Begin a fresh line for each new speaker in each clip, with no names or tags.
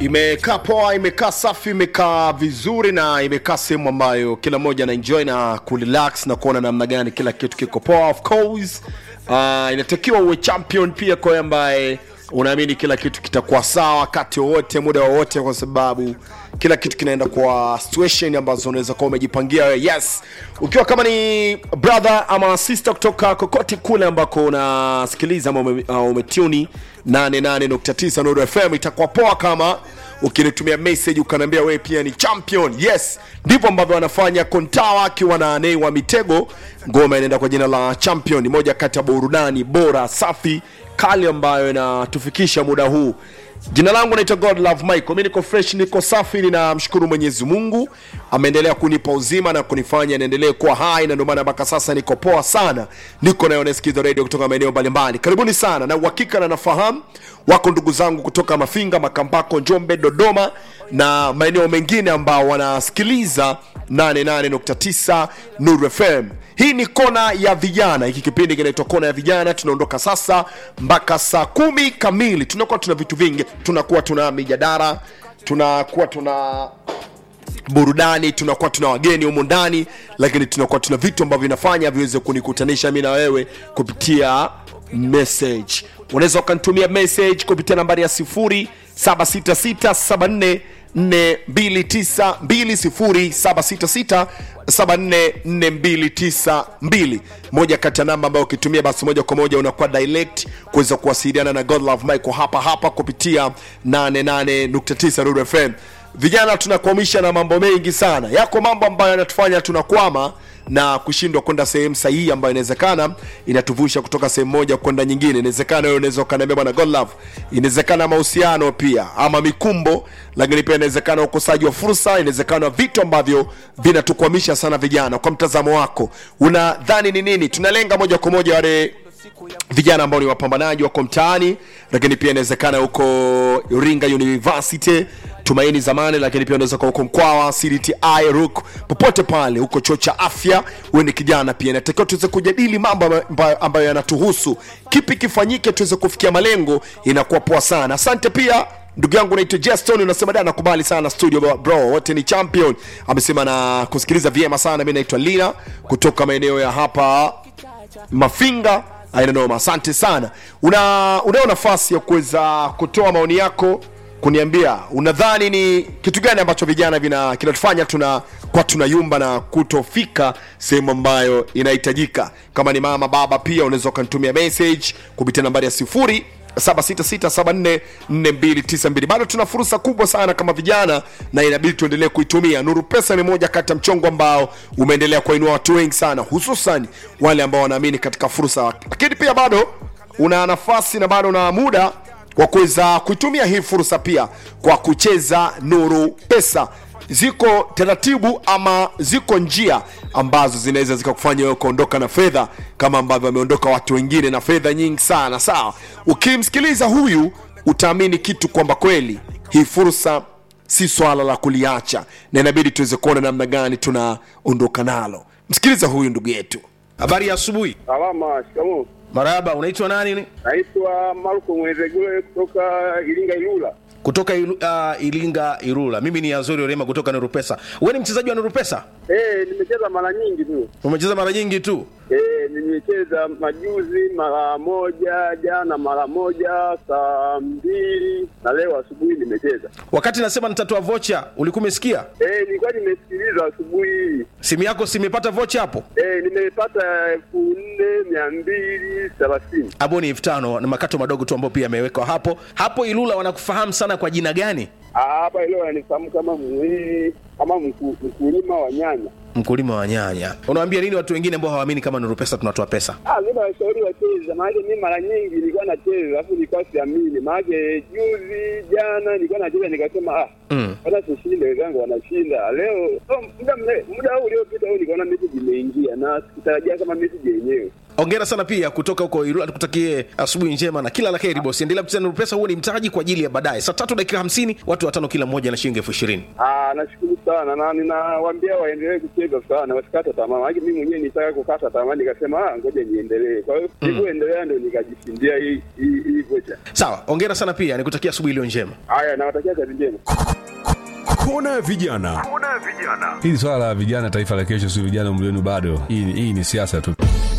imekaa poa imekaa safi imekaa vizuri na imekaa sehemu ambayo kila mmoja anaenjoy na kurelax na kuona namna gani kila kitu kiko poa of course uh, inatakiwa uwe champion pia kwa ambaye unaamini kila kitu kitakuwa sawa wakati wowote muda wowote kwa sababu kila kitu kinaenda kwa situation ambazo unaweza kuwa umejipangia wewe yes ukiwa kama ni brother ama sister kutoka kokote kule ambako unasikiliza ama ume, uh, umetuni 88.9 Nuru FM itakuwa poa kama ukinitumia message ukaniambia wewe pia ni champion yes ndivyo ambavyo wanafanya kontawa akiwa na nei wa mitego ngoma inaenda kwa jina la champion ni moja kati ya burudani bora safi kali ambayo inatufikisha muda huu jina langu naitwa god love michael mi niko fresh niko safi ninamshukuru mwenyezi mungu ameendelea kunipa uzima na kunifanya niendelee kuwa hai na ndio maana mpaka sasa niko poa sana niko nayo nasikiza radio kutoka maeneo mbalimbali karibuni sana na uhakika na nafahamu wako ndugu zangu kutoka mafinga makambako njombe dodoma na maeneo mengine ambao wanasikiliza 88.9 nuru fm hii ni kona ya vijana hiki kipindi kinaitwa kona ya vijana tunaondoka sasa mpaka saa kumi kamili tunakuwa tuna vitu vingi tunakuwa tuna mijadara tunakuwa tuna burudani tunakuwa tuna wageni humu ndani lakini tunakuwa tuna vitu ambavyo vinafanya viweze kunikutanisha mi na wewe kupitia message unaweza ukanitumia message kupitia nambari ya 076674 4292 moja kati ya namba ambayo ukitumia basi moja kwa moja unakuwa direct kuweza kuwasiliana na godlove michael hapa hapa kupitia 88.9 Ruru fm vijana tunakwamisha na mambo mengi sana yako mambo ambayo yanatufanya tunakwama na kushindwa kwenda sehemu sahihi ambayo inawezekana inatuvusha kutoka sehemu moja kwenda nyingine inawezekana wewe unaweza ukaniambia bwana godlove inawezekana mahusiano pia ama mikumbo lakini pia inawezekana ukosaji wa fursa inawezekana vitu ambavyo vinatukwamisha sana vijana kwa mtazamo wako unadhani ni nini tunalenga moja kwa moja wale vijana ambao ni wapambanaji wako mtaani lakini pia inawezekana huko iringa university tumaini zamani lakini pia unaweza kuwa huko mkwawa cdti ruk popote pale huko chuo cha afya uwe ni kijana pia inatakiwa tuweze kujadili mambo ambayo, ambayo yanatuhusu kipi kifanyike tuweze kufikia malengo inakuwa poa sana asante pia ndugu yangu naitwa jeston unasema da nakubali sana studio bro wote ni champion amesema na kusikiliza vyema sana mi naitwa lina kutoka maeneo ya hapa mafinga ainanoma asante sana una unao nafasi ya kuweza kutoa maoni yako kuniambia unadhani ni kitu gani ambacho vijana vina kinatufanya tuna kwa tunayumba na kutofika sehemu ambayo inahitajika kama ni mama baba pia unaweza ukanitumia message kupitia nambari ya sifuri 7667449292 bado tuna fursa kubwa sana kama vijana na inabidi tuendelee kuitumia nuru pesa ni moja kati ya mchongo ambao umeendelea kuwainua watu wengi sana hususan wale ambao wanaamini katika fursa lakini pia bado una nafasi na bado una muda wa kuweza kuitumia hii fursa pia kwa kucheza nuru pesa ziko taratibu ama ziko njia ambazo zinaweza zikakufanya wewe kuondoka na fedha kama ambavyo wameondoka watu wengine na fedha nyingi sana sawa ukimsikiliza huyu utaamini kitu kwamba kweli hii fursa si swala la kuliacha na inabidi tuweze kuona namna gani tunaondoka nalo msikiliza huyu ndugu yetu
habari ya asubuhi
Salama, shikamoo.
marahaba unaitwa nani
Naitwa Marko Mwezegule kutoka Iringa Ilula.
kutoka ilu, uh, ilinga irula mimi ni azori orema kutoka nurupesa we ni mchezaji wa nurupesa
Eh, nimecheza mara nyingi tu.
umecheza mara nyingi tu
Eh, nimecheza majuzi mara moja, jana mara moja, saa mbili na leo asubuhi nimecheza.
wakati nasema nitatoa vocha ulikuwa umesikia
Eh, nilikuwa nimesikiliza asubuhi hii.
simu yako simepata vocha hapo
Eh, nimepata elfu nne mia mbili thelathini.
abo ni elfu tano na makato madogo tu ambayo pia yamewekwa hapo hapo ilula wanakufahamu sana kwa jina gani
Ah, Hapa leo ananifahamu kama mwili kama mku- mkulima wa nyanya.
mkulima wa nyanya unawambia nini watu wengine ambao hawaamini kama nurupesa tunatoa pesa
Ah, mimi nawashauri wacheze, maanake mimi mara nyingi nilikuwa nacheza alafu nilikuwa siamini, maanake juzi jana nilikuwa nacheza nikasema ah,
Mm.
hata sishinde, wenzangu wanashinda leo. Oh, muda mre- muda huu uliopita huu nikaona message imeingia na sikutarajia kama message yenyewe.
ongera sana pia kutoka huko Ilula, tukutakie asubuhi njema na kila la heri bosi. Endelea kucheza Nuru Pesa, huo ni mtaji kwa ajili ya baadaye. Saa tatu dakika hamsini, watu watano kila mmoja na shilingi elfu ishirini.
Ah, nashukuru sana na ninawaambia waendelee kucheza sana, wasikate tamaa. Maana mimi mwenyewe nitaka kukata tamaa, nikasema ah, ngoja niendelee. Kwa hiyo nilivyoendelea ndio nikajishindia hii hii hii vocha.
Sawa, ongera sana pia, nikutakia asubuhi iliyo njema.
Haya, nawatakia kazi njema.
kona ya vijana
hili swala la vijana taifa la kesho si vijana umri wenu bado hii, hii ni siasa tu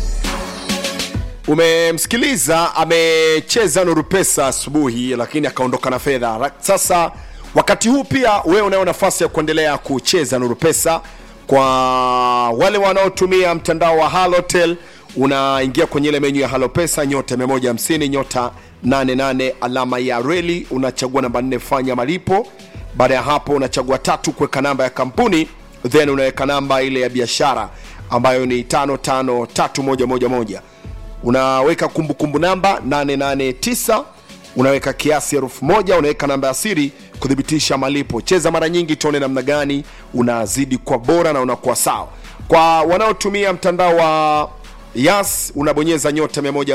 umemsikiliza amecheza nuru pesa asubuhi lakini akaondoka na fedha Ra- sasa wakati huu pia wewe unayo nafasi ya kuendelea kucheza nuru pesa kwa wale wanaotumia mtandao wa halotel unaingia kwenye ile menyu ya halo pesa nyota 150 nyota 88 alama ya reli unachagua namba 4 fanya malipo baada ya hapo unachagua tatu kuweka namba ya kampuni then unaweka namba ile ya biashara ambayo ni 553111 unaweka kumbukumbu namba 889 unaweka kiasi elfu moja unaweka namba ya siri kuthibitisha malipo cheza mara nyingi tuone namna gani unazidi kwa bora na unakuwa sawa kwa wanaotumia mtandao wa yas unabonyeza nyota 1